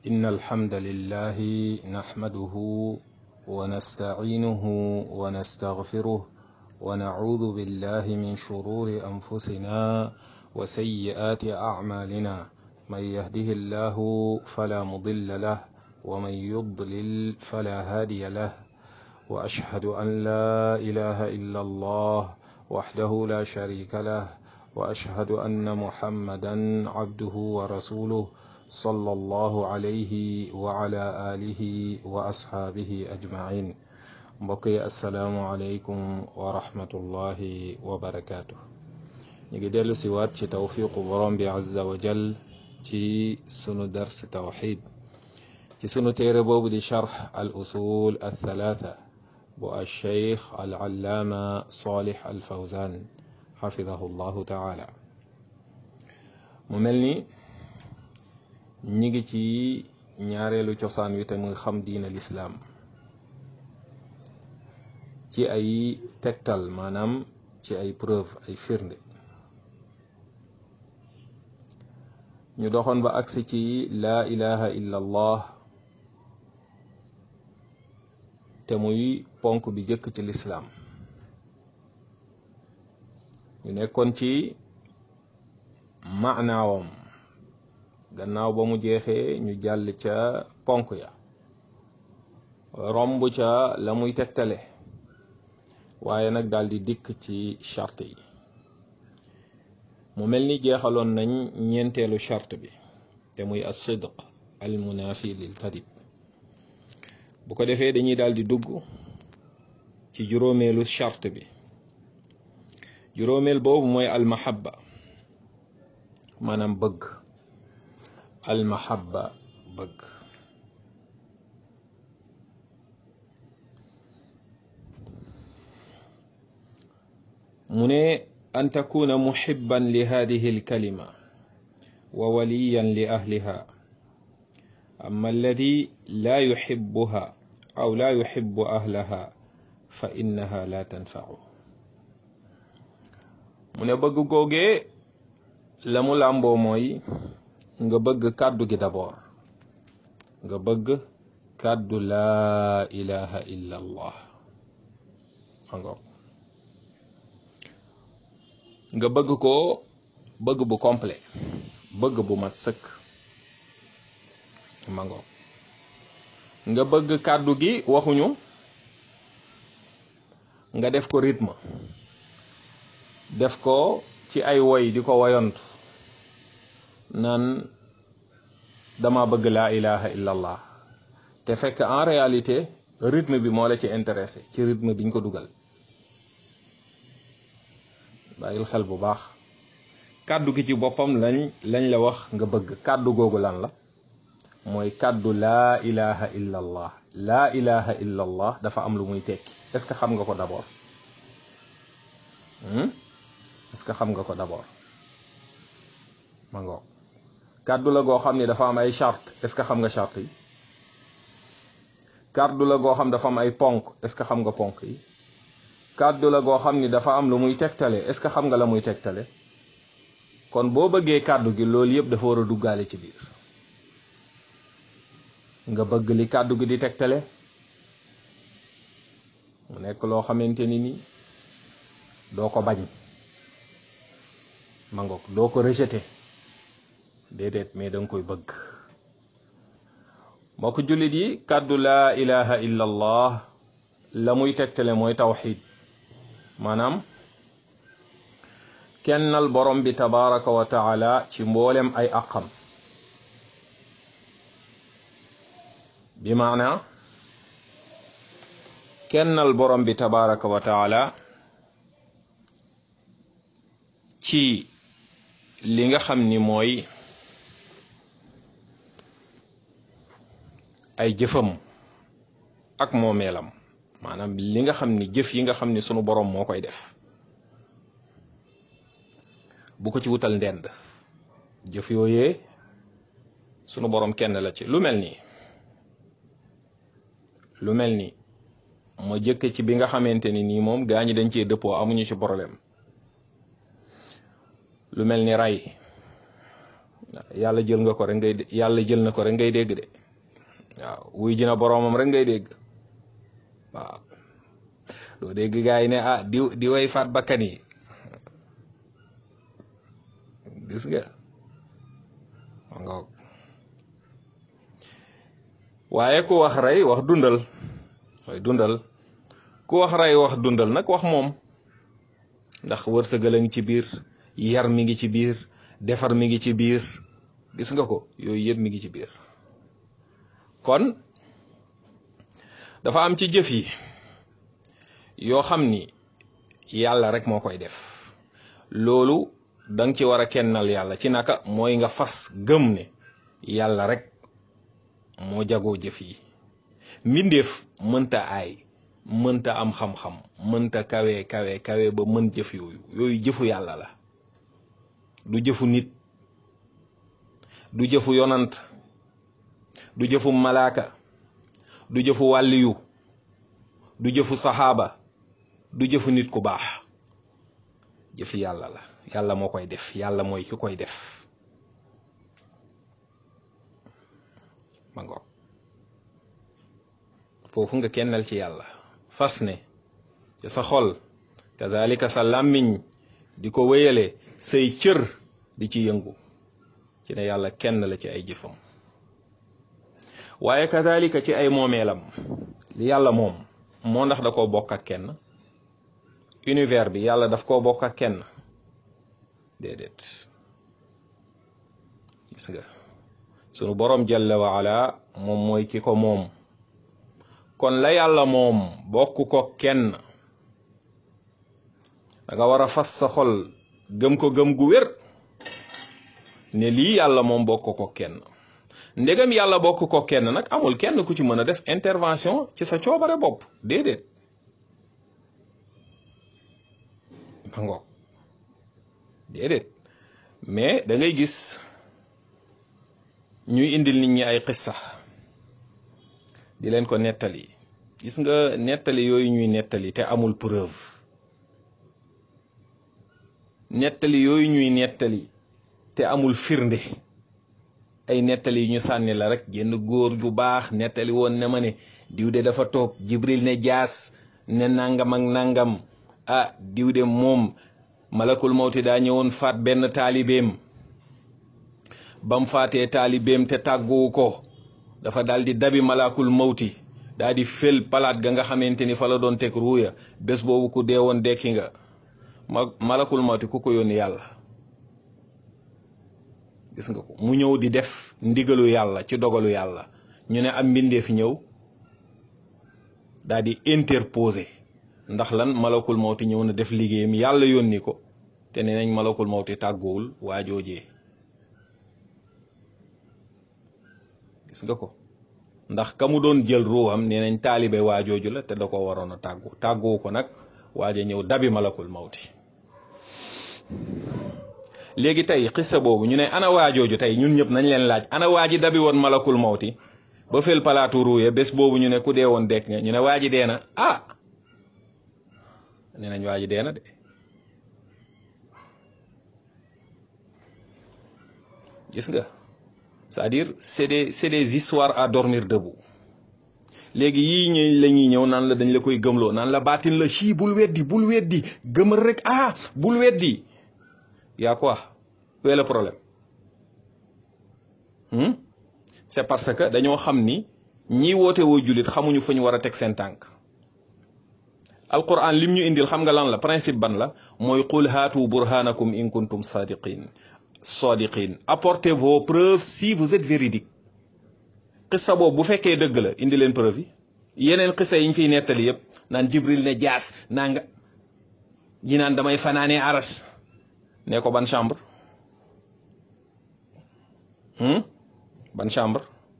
إن الحمد لله نحمده ونستعينه ونستغفره ونعوذ بالله من شرور أنفسنا وسيئات أعمالنا من يهده الله فلا مضل له ومن يضلل فلا هادي له وأشهد أن لا إله إلا الله وحده لا شريك له وأشهد أن محمدا عبده ورسوله صلى الله عليه وعلى آله وأصحابه أجمعين بقي السلام عليكم ورحمة الله وبركاته نيجي ديلو سيوات ci tawfiqu borom bi azza wa jal ci sunu dars tawxid ci sunu téere boobu di charx al usul al thalatha bu al cheikh al allaama salih al fawzan xafidahu llahu taala mu mel ni ñi ngi ci ñaareelu cosaan wi te muy xam diina lislaam ci ay tegtal maanaam ci ay preuve ay firnde ñu doxoon ba agsi ci laa ilaha illa allah te muy ponk bi jëkk ci lislaam ñu nekkoon ci maanaawam gannaaw ba mu jeexee ñu jàll ca ponk ya romb ca la muy tegtale waaye nag daal di dikk ci charte yi mu mel ni jeexaloon nañ ñeenteelu charte bi te muy as sidq al munafi lil kadib bu ko defee dañuy daal di dugg ci juróomeelu charte bi juróomeel boobu mooy al mahabba maanaam bëgg al mahabba bëgg mu ne an takuna muhibban li hadihi alkalima wa waliyan li ahliha amma alladi la yuhibbuha aw la yuhibbu ahlaha fa innaha la tanfa'u mu ne bëgg googee la mu làmboo mooy nga bëgg kàddu gi d'abord nga bëgg kàddu laa ilaha illa allah ango nga bëgg ko bëgg bu complet bëgg bu mat sëkk mango nga bëgg kàddu gi waxuñu nga def ko rythme def ko ci ay woy di ko woyontu naan dama bëgg laa ilaha illa allah te fekk en réalité rythme bi moo la ci intéressé ci rythme biñ ko dugal bàyyil xel bu baax kàddu gi ci boppam lañ lañ la wax nga bëgg kàddu googu lan la mooy kàddu laa ilaha illa allah laa ilaha illa allah dafa am lu muy tekki est-ce que xam nga ko d'abord est-ce que xam nga ko d'abord ma ngoog kàddu la goo xam ni dafa am ay charte est-ce que xam nga charte yi kàddu la goo xam dafa am ay ponk est-ce que xam nga ponk yi kàddu la goo xam ni dafa am lu muy tegtale est-ce que xam nga la muy tegtale kon boo bëggee kàddu gi loolu yëpp dafa war a duggaale ci biir nga bëgg li kàddu gi di tegtale mu nekk loo xamante ni ni doo ko bañ ma ngoog doo ko rejeté déedéet mais danga koy bëgg mbokk jullit yi kàddu laa ilaha illa allah la muy tegtale mooy tawxid maanaam kennal borom bi tabaraka wa taala ci mboolem ay aqam bi maana kennal borom bi tabaraka wa taala ci li nga xam ni mooy ay jëfam ak moomeelam maanaam li nga xam ni jëf yi nga xam ni sunu borom moo koy def bu ko ci wutal ndend jëf yooyee sunu borom kenn la ci lu mel nii lu mel ni ma jëkk ci bi nga xamante ni nii moom gaa ñi dañ cee dëppoo amuñu ci problème lu mel ni ray yàlla jël nga ko rek ngay yàlla jël na ko rek ngay dégg de waaw wuy ji na boroomam rek ngay dégg waaw doo dégg gaa yi ne ah di di way faat bakkan yi gis nga ngoog waaye ku wax rey wax dundal mooy dundal ku wax rey wax dundal nag wax moom ndax wërsëgal a ngi ci biir yar mi ngi ci biir defar mi ngi ci biir gis nga ko yooyu yëpp mi ngi ci biir kon dafa am ci jëf yi yoo xam ni yàlla rek moo koy def loolu da nga ci war a kennal yàlla ci naka mooy nga fas gëm ne yàlla rek moo jagoo jëf yi mbindeef mënta aay mënta am xam-xam mënta kawe kawe kawe ba mën jëf yooyu yooyu jëfu yàlla la du jëfu nit du jëfu yonant du jëfu malaaka du jëfu wàlliyu du jëfu saxaaba du jëfu nit ku baax jëfi yàlla la yàlla moo koy def yàlla mooy ki koy def ma ngoog foofu nga kennal ci yàlla fas ne ci sa xol kazalika sa làmmiñ di ko wéyale say cër di ci yëngu ci ne yàlla kenn la ci ay jëfam waaye kazalika ci ay moomeelam li yàlla moom moo ndax da koo bokk ak kenn univers bi yàlla daf koo bokk ak kenn déedéet gis nga sunu borom jalla wa ala moom mooy ki ko moom kon la yàlla moom bokk ko kenn da nga war a fas sa xol gëm ko gëm gu wér ne lii yàlla moom bokk ko kenn ndegam yàlla bokk ko kenn nag amul kenn ku ci mën a def intervention ci sa coobare bopp déedéet ba ngoog déedéet mais da ngay gis ñuy indil nit ñi ay xissa di leen ko nettali gis nga nettali yooyu ñuy nettali te amul preuve nettali yooyu ñuy nettali te amul firnde ay nettali yu ñu sànni la rek génn góor gu baax nettali woon ne ma ne diw de dafa toog jibril ne jaas ne nangam ak nangam ah diw de moom malakul mawti daa ñëwoon faat benn taalibeem bam faatee taalibeem te tàgguwu ko dafa daal di dabi malakul mawti daa di fel palaat ga nga xamante ni fa la doon teg ruuya bés boobu ku dee woon dekki nga ma malakul mawti ku ko yónni yàlla gis nga ko mu ñëw di def ndigalu yàlla ci dogalu yàlla ñu ne am mbindeef ñëw daa di interposer ndax lan malakul mawti ñëw na def liggéeyam yàlla yónni ko te nee nañ malakul mawti tàggoowul waa joojee gis nga ko ndax ka mu doon jël ruuxam nee nañ taalibe waa jooju la te da ko waroon a tàggu tàgguwu ko nag waaja ñëw dabi malakul mawti léegi tey xissa boobu ñu ne ana waa jooju tey ñun ñëpp nañ leen laaj ana waa ji dabi woon malakul mawti ba fel palaatu ruuye bés boobu ñu ne ku dee woon dekk nga ñu ne waa ji dee na ah nee nañ waa ji dee na de gis nga c'est-à-dire c'est des c'est des histoires à dormir debout léegi yii ñu la ñuy ñëw naan la dañ la koy gëmloo naan la baatin la ci bul weddi bul weddi gëmal rek ah bul weddi yaa quoi où est le problème hmm? c'est parce que dañoo xam ni ñiy woote woo jullit xamuñu fu ñu war a teg seen tànk alquran lim ñu indil xam nga lan la principe ban la mooy qul haatu burhanakum in kuntum sadiqin sadiqin apportez vos preuves si vous êtes véridique xissa boobu bu fekkee dëgg la indi leen preuve yi yeneen xissa yi ñu fiy nettali yépp naan jibril ne jaas naa nga ñi naan damay fanaanee aras ne ko ban chambre hmm? ban chambre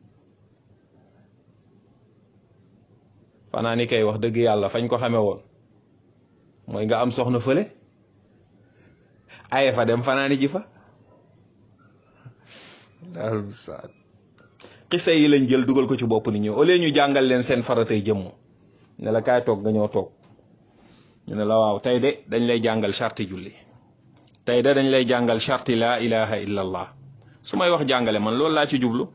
fanaani kay wax dëgg yàlla fañ ko xame woon mooy nga am soxna fële aye fa dem fanaani ji fa daal saat xisa yi lañ jël dugal ko ci bopp nit ñi au lieu ñu jàngal leen seen faratay jëmm ne la kaay toog nga ñëw toog ñu ne la waaw tey de dañ lay jàngal charti julli tey de dañ lay jàngal charti laa ilaha illa allah su may wax jàngale man loolu laa ci jublu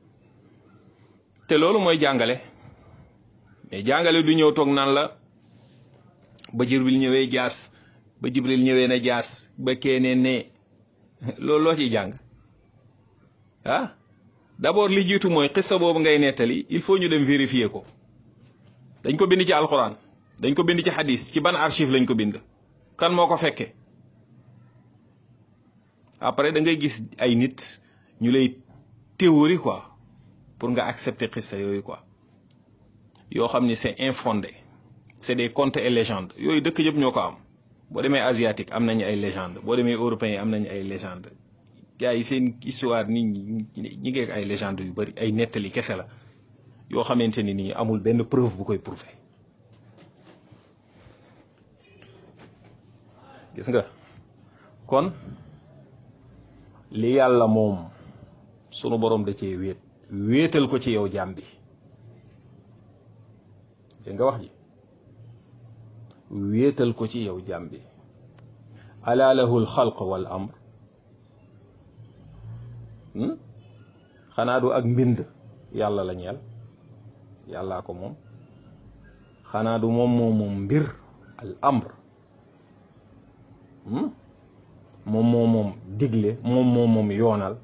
te loolu mooy jàngale mais jàngale du ñëw toog naan la ba jibril ñëwee jaas ba jibril ñëwee na jaas ba keenee ne loolu loo ciy jàng ah d'abord li jiitu mooy xissa boobu ngay nettali il faut ñu dem vérifier ko dañ ko bind ci alquran dañ ko bind ci hadis ci ban archive lañ ko bind kan moo ko fekke après da ngay gis ay nit ñu lay théorie quoi pour nga accepter xissa yooyu quoi yoo xam ni c'est infondé c'est des contes et légendes yooyu dëkk yëpp ñoo ko am boo demee asiatique am nañu ay légende boo demee européen yi am nañu ay légende gars yi seen histoire nit ñi ñi ngeek ay légende yu bari ay nettali kese la yoo xamante ni nii amul benn preuve bu koy prouver gis nga kon li yàlla moom sunu borom da cee wéet wéetal ko ci yow jaam bi dégg nga wax ji wéetal ko ci yow jaam bi ala lahu alxalq wal amr xanaa du ak mbind yàlla la ñeel yàllaa ko moom xanaa du moom moom moom mbir al amr moom moom moom digle moom moom moom yoonal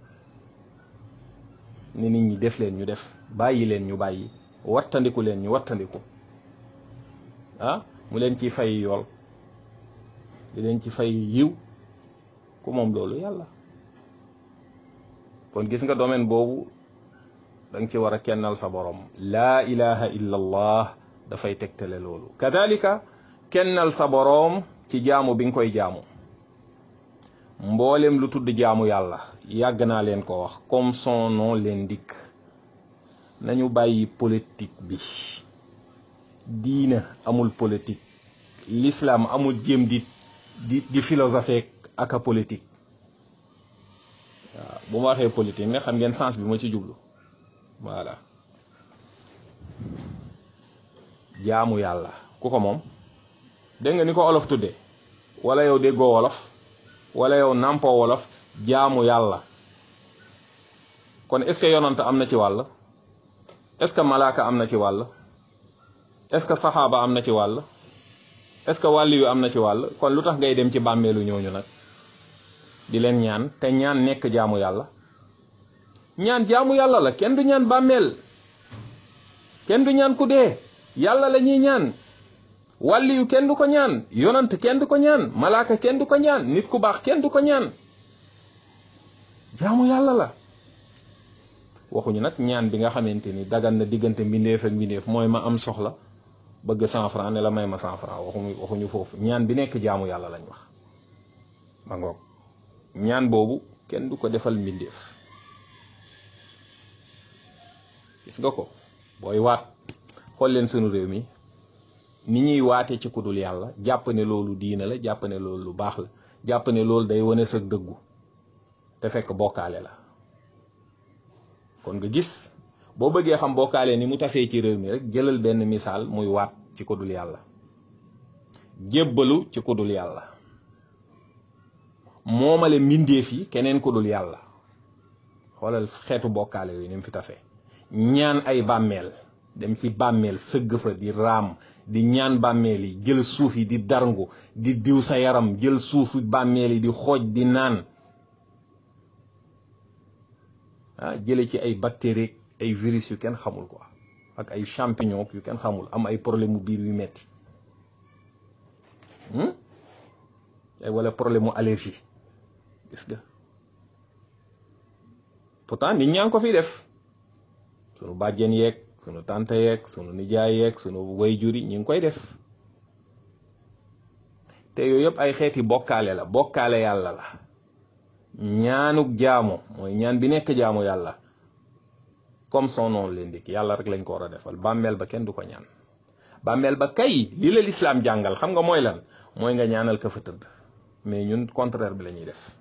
ni nit ñi def leen ñu def bàyyi leen ñu bàyyi wattandiku leen ñu wattandiku ah mu leen ci fay yool di leen ci fay yiw ku moom loolu yàlla kon gis nga domaine boobu da nga ci war a kennal sa borom laa ilaha illa allah dafay tegtale loolu kadalika kennal sa boroom ci jaamu bi nga koy jaamu mboolem lu tudd jaamu yàlla yàgg naa leen ko wax comme son nom l'indique nañu bàyyi politique bi diina amul politique l'islam amul jéem di di di philosophe ak a politique waaw bu ma waxee politique nga xam ngeen sens bi ma ci jublu voilà jaamu yàlla ku ko moom dégg nga ni ko olof tuddee wala yow déggoo wolof wala yow nàmpoo wolof jaamu yàlla kon est-ce que yonant am na ci wàll est-ce que malaaka am na ci wàll est-ce que saxaaba am na ci wàll est-ce que wàll yu am na ci wàll kon lu tax ngay dem ci bàmmeelu ñooñu nag di leen ñaan te ñaan nekk jaamu yàlla ñaan jaamu yàlla la kenn du ñaan bàmmeel kenn du ñaan ku dee yàlla la ñuy ñaan wàlli yu kenn du ko ñaan yonant kenn du ko ñaan malaaka kenn du ko ñaan nit ku baax kenn du ko ñaan jaamu yàlla la waxuñu nag ñaan bi nga xamante ni dagan na diggante mbindeef ak mbindeef mooy ma am soxla bëgg cent franc ne la may ma cent franc waxuñu waxuñu foofu ñaan bi nekk jaamu yàlla lañ wax ma ngoog ñaan boobu kenn du ko defal mbindeef gis nga ko booy waat xool leen sunu réew mi ni ñuy waate ci kudul yàlla jàpp ne loolu diina la jàpp ne loolu lu baax la jàpp ne loolu day wane sa dëggu te fekk bokkaale la kon nga gis boo bëggee xam bokkaale ni mu tasee ci réew mi rek jëlal benn misaal muy waat ci kudul yàlla jébbalu ci kudul yàlla moomale mbindeef yi keneen kudul yàlla xoolal xeetu bokkaale yooyu ni mu fi tasee ñaan ay bàmmeel dem ci bàmmeel sëgg fa di raam di ñaan bàmmeel yi jël suuf yi di darngu di diw sa yaram jël suufu bàmmeel yi di xooj di naan ah jële ci ay bactéries ay virus yu kenn xamul quoi ak ay champignon yu kenn xamul am ay problème mu biir yu metti ay wala problème mu allergie gis nga pourtant nit ñaa ngi ko fi def sunu bàjjen yeeg sunu tante yeeg sunu nijaay yeeg sunu wayjur yi ñu ngi koy def te yooyu yëpp ay xeeti bokkaale la bokkaale yàlla la ñaanuk jaamu mooy ñaan bi nekk jaamu yàlla comme son nom l'indique yàlla rek lañ ko war a defal bàmmeel ba kenn du ko ñaan bàmmeel ba kay li la lislaam jàngal xam nga mooy lan mooy nga ñaanal ka fa tëdd mais ñun contraire bi la ñuy def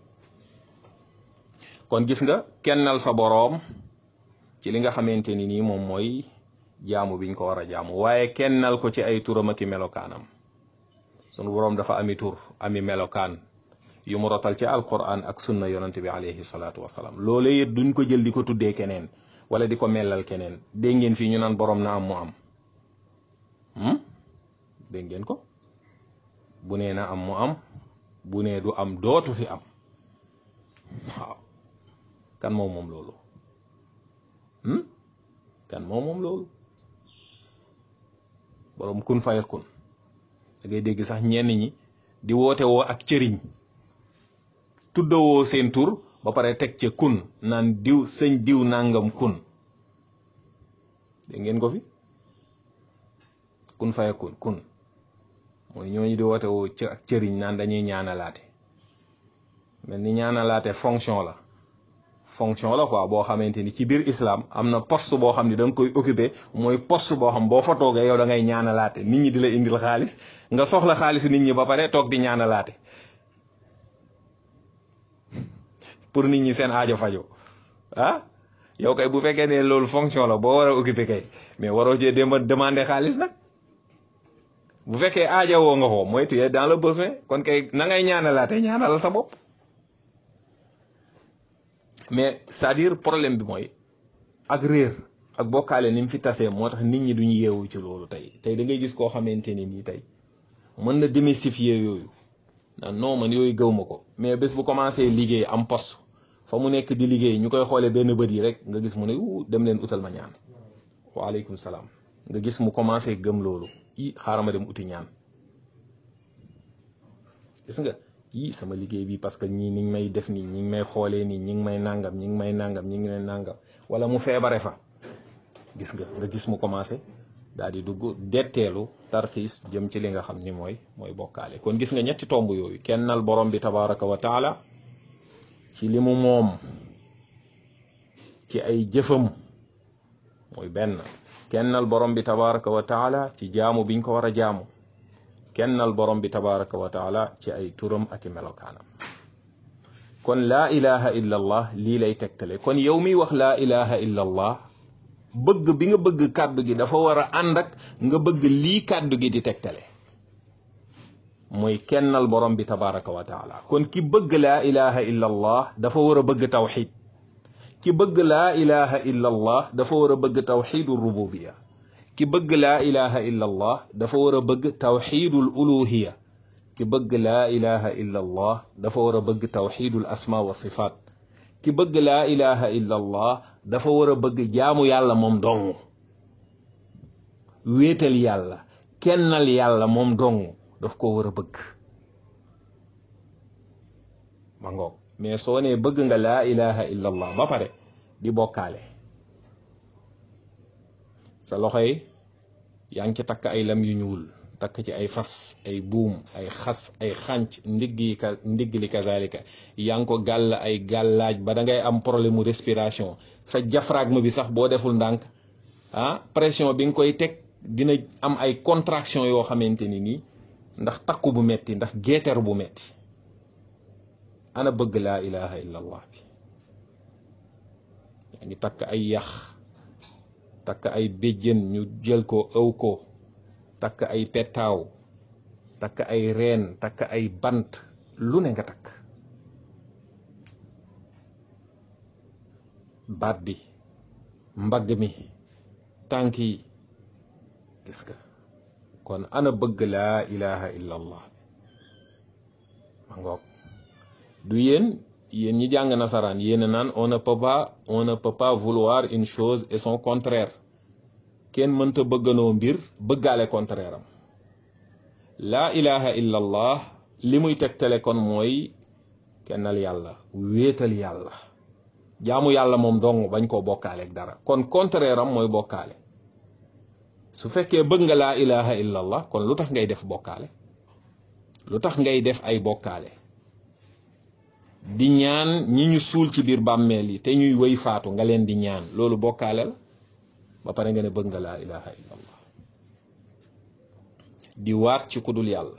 kon gis nga kennal sa boroom ci li nga xamante ni nii moom mooy jaamu biñ ko war a jaamu waaye kennal ko ci ay turam ak i melokaanam sunu boroom dafa ami tur ami melokaan yu mu rotal ci alquran ak sunna yonante bi alayhi salaatu wasalaam loolee it duñ ko jël di ko tuddee keneen wala di ko mellal keneen dégg ngeen fii ñu naan borom na am mu am dégg ngeen ko bu nee na am mu am bu nee du am dootu fi am waaw kan moom moom loolu kan moom moom loolu borom kun fayakun da ngay dégg sax ñenn ñi di woote woo ak cëriñ tuddawoo seen tur ba pare teg ca kun naan diw sëñ diw nangam kun dégg ngeen ko fi kun fayakun kun mooy ñooñu di woote woo ak cëriñ naan dañuy ñaanalaate mel ni ñaanalaate fonction la fonction la quoi boo xamante ni ci biir islam am na poste boo xam ne da nga koy occupé mooy poste boo xam boo fa toogee yow da ngay ñaanalaate nit ñi di la indil xaalis nga soxla xaalis nit ñi ba pare toog di ñaanalaate pour nit ñi seen aajo fajo ah yow kay bu fekkee ne loolu fonction la boo war a occupé kay mais waroo cee dem demander xaalis nag bu fekkee aaja woo nga ko mooy tu es dans le besoin kon kay na ngay ñaanalaate ñaanal sa bopp mais c'est-à-dire problème bi mooy ak réer ak bokkaale ni mu fi tasee moo tax nit ñi duñu yeewu ci loolu tey tey da ngay gis koo xamante ni nii tey mën na démystifier yooyu nan non man yooyu gëw ma ko mais bés bu commencé liggéey am poste fa mu nekk di liggéey ñu koy xoolee benn bët yi rek nga gis mu ne u dem leen utal ma ñaan waaleykum salaam nga gis mu commencé gëm loolu i xaaral ma dem uti ñaan gis nga yii sama liggéey bi parce que ñii niñ may def nii ñi ngi may xoolee nii ñi ngi may nangam ñi ngi may nangam ñi ngi may nangam wala mu feebare fa gis nga nga gis mu commencé daal di dugg detteelu tarxiis jëm ci li nga xam ni mooy mooy bokkaale kon gis nga ñetti tomb yooyu kennal borom bi tabaraka wa taala ci li mu moom ci ay jëfam mooy benn kennal borom bi tabaraka wa taala ci jaamu biñ ko war a jaamu kennal borom bi tabaraka wa taala ci ay turam ak i melokaanam kon laa ilaha illa allah lii lay tegtale kon yow miy wax laa ilaha illa allah bëgg bi nga bëgg kàddu gi dafa war a ànd ak nga bëgg lii kàddu gi di tegtale mooy kennal borom bi tabaraka wa taala kon ki bëgg laa ilaha illa allah dafa war a bëgg tawxid ki bëgg laa ilaha illa allah dafa war a bëgg tawxidu rububiya ki bëgg laa ilaha illa allah dafa war a bëgg tawxidul uluhiya ki bëgg laa ilaha illa allah dafa war a bëgg tawxidul asma wa sifaat ki bëgg laa ilaha illa allah dafa war a bëgg jaamu yàlla moom dong wéetal yàlla kennal yàlla moom dong daf ko war a bëgg ma ngoog mais soo nee bëgg nga laa ilaha illa allah ba pare di bokkaale sa loxo yi yaa ngi ci takk ay lam yu ñuul takk ci ay fas ay buum ay xas ay xànc ndigg yi ka ndigg li kazalika yaa ngi ko gàll ay gàllaaj ba da ngay am problème mu respiration sa diaphragme bi sax boo deful ndànk ah pression bi nga koy teg dina am ay contraction yoo xamante ni nii ndax takku bu metti ndax geeter bu metti ana bëgg laa ilaha illa allah bi yaa ngi takk ay yax takk ay béjjën ñu jël ko ëw ko takk ay pettaaw takk ay reen takk ay bant lu ne nga takk baat bi mbagg mi tànk yi gis nga kon ana bëgg laa ilaha illa allah ma ngoog du yéen yéen ñi jàng nasaraan yéen naan on ne peut pas on ne peut pas vouloir une chose et son contraire kenn mënta bëgganoo mbir bëggaale contraire am laa ilaha illa allah li muy tegtale kon mooy kennal yàlla wéetal yàlla jaamu yàlla moom dong bañ koo bokkaaleeg dara kon contraire am mooy bokkaale su fekkee bëgg nga laa ilaha illa allah kon lu tax ngay def bokkaale lu tax ngay def ay bokkaale di ñaan ñi ñu suul ci biir bàmmeel yi te ñuy wëy faatu nga leen di ñaan loolu bokkaale la ba pare nga ne bëgg nga laa ilaha illa allah di waat ci kudul yàlla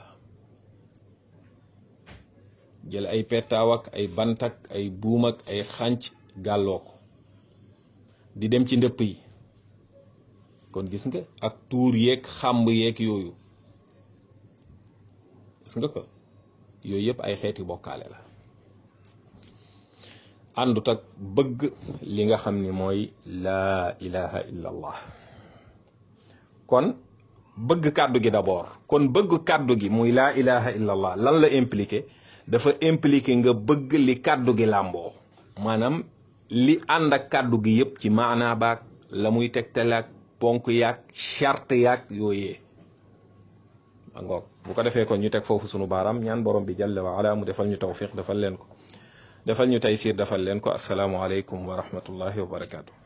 jël ay pettaaw ak ay bant ak ay buum ak ay xànc gàlloo ko di dem ci ndëpp yi kon gis nga ak tuur yeeg xàmb yeeg yooyu gis nga ko yooyu yëpp ay xeeti bokkaale la àndut ak bëgg li nga xam ni mooy laa ilaha illa allah kon bëgg kàddu gi d'abord kon bëgg kàddu gi muy laa ilaha illa allah lan la impliqué dafa impliqué nga bëgg li kàddu gi làmboo maanaam li ànd ak kàddu gi yëpp ci maanaa baag la muy tegtal ak ponk yaag charte yaag yooyee ngoog bu ko defee kon ñu teg foofu sunu baaraam ñaan borom bi jalla wa ala mu defal ñu tawfiq defal leen ko defal ñu taysir defal leen ko asalaamualeykum wa rahmatullahi wa barakaatu.